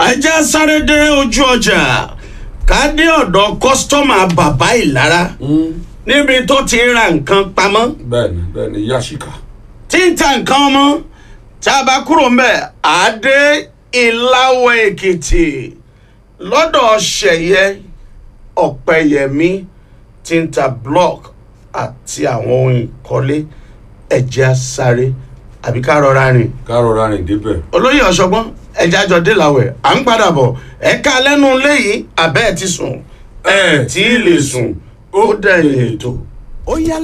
ajá sáré dé ojú ọjà ká dé ọ̀dọ̀ kọ́sítọ́mà bàbá ìlara níbi tó ti ń ra nǹkan pamọ́ bẹ́ẹ̀ni bẹ́ẹ̀ni yasika. tí ń ta nǹkan ọmọ tá a bá kúrò ńbẹ̀ àdé ìlàwọ̀ èkìtì lọ́dọ̀ ṣẹ̀yẹ ọ̀pẹ̀yẹmí tí ń ta block àti àwọn ohun ìkọ́lé ẹ̀jẹ̀ sáré àbí ká rọra rìn ká rọra rìn débẹ̀. olóyè ọ̀ṣọ́gbọ́n ẹ̀jẹ̀ àjọ délàwẹ̀ à ń padà bọ̀ ẹ̀ka lẹ́nu léyìí àbẹ́ ẹ̀ ti sùn ẹ̀ tí ì lè sùn ó dẹ̀yìn ètò. ó yá